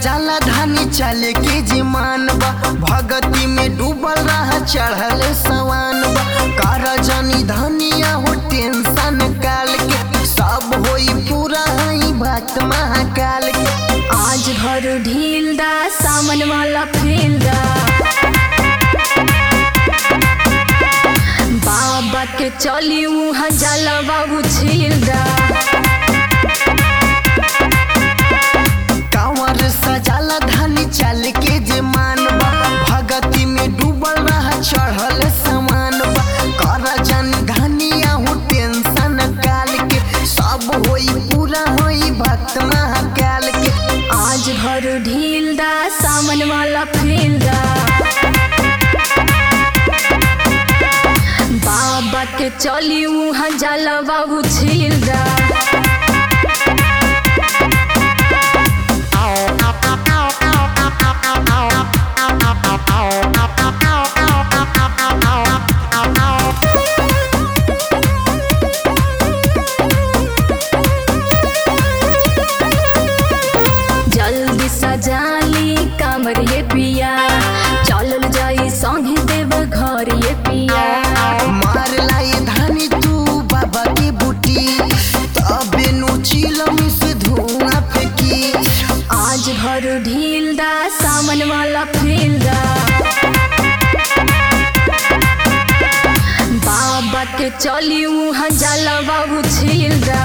सजाला धानी चले के जिमान बा भगती में डूबल रहा चढ़ल सवान बा कर जानी धनिया हो टेंशन काल के सब होई पूरा हई भक्त महाकाल के आज भर ढील दा सामन वाला फील दा बाबा के चली उहाँ जाला बाबू छील दा कांवर सजाला धानी चल के जिमान बा भगती में डूबल रहा चढ़ल समान बा कर जानी धनिया हो टेंशन काल के सब होई पूरा होई भक्त महाकाल के आज भर ढील दा सामन वाला फील दा बाबा के चली उहाँ जाला बाबू छील दा जल्दी सजाली कमर ये पिया चलल जाई संगे देव घर ये पिया मार लाई धानी तू बाबा की बूटी तबे नु चिलम से धुआं फेंकी आज भर ढील दा सामन वाला फील दा बाबा के चली उहाँ जाला बाबू छील दा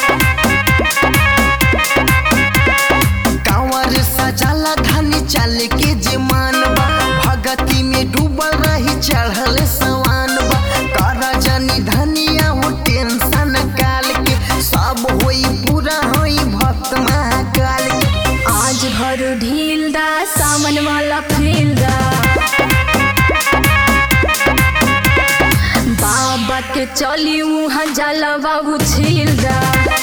कांवर सजाला धानी चल के जिमान बा भगती में डूबल रही चढ़ल सवान बा कर जानी धनिया हो टेंशन काल के सब होई पूरा होई भक्त महाकाल के आज भर ढील दा सामन वाला फील दा बाबा के चली उहाँ जाला बाबू छील दा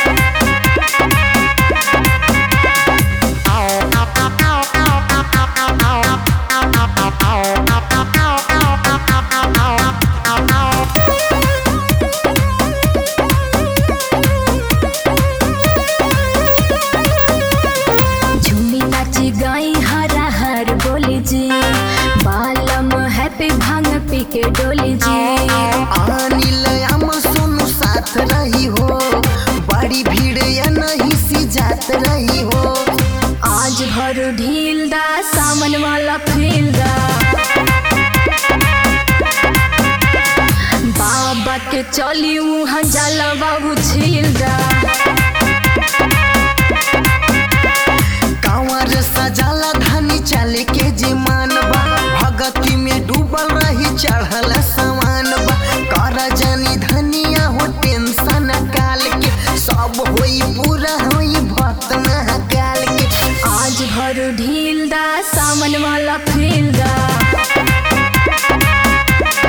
झूमी नाची गाई हरा हर बोली जी बालम हैप्पी भांग पी के डोली जी अनिल अमर सोनू साथ रही हो बड़ी भीड़ या नहीं सी जात रही हो आज भर ढील दा सामन वाला फील दा बाबा के चली उहाँ जाला बाबू छील दा कांवर सजाला धानी चले के जिमान बा भगती में डूबल रही चढ़ल समान बा कर जानी धनिया हो टेंशन काल के सब होई पूरा होई भक्त महाकाल के आज भर ढील दा सामन वाला फील दा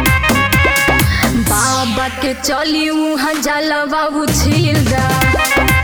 बाबा के चली उहाँ जाला बाबू छील दा